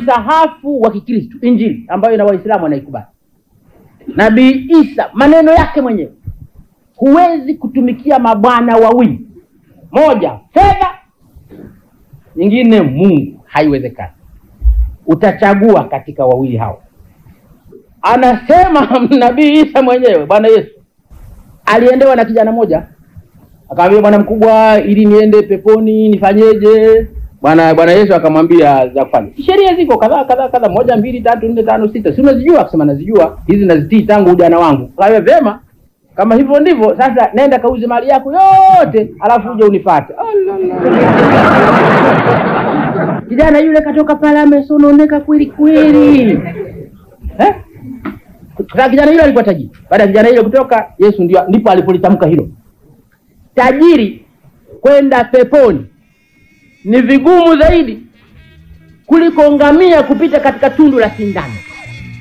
msahafu wa Kikristo, Injili ambayo na Waislamu wanaikubali. Nabii Isa maneno yake mwenyewe, huwezi kutumikia mabwana wawili, moja fedha, nyingine Mungu, haiwezekani. Utachagua katika wawili hao. Anasema nabii Isa mwenyewe, Bwana Yesu aliendewa na kijana moja, akamwambia bwana mkubwa, ili niende peponi nifanyeje? Bwana Bwana Yesu akamwambia za kufanya, sheria ziko kadhaa kadhaa kadhaa, moja mbili tatu nne tano sita, si unazijua? Akasema nazijua, hizi nazitii tangu ujana wangu. Kawe vema, kama hivyo ndivyo sasa, nenda kauze mali yako yote, alafu uje unifuate. Kijana yule katoka pale amesononeka kweli kweli, eh? Sasa kijana yule alikuwa tajiri. Baada ya kijana yule kutoka, Yesu ndio ndipo alipolitamka hilo, tajiri kwenda peponi ni vigumu zaidi kuliko ngamia kupita katika tundu la sindano.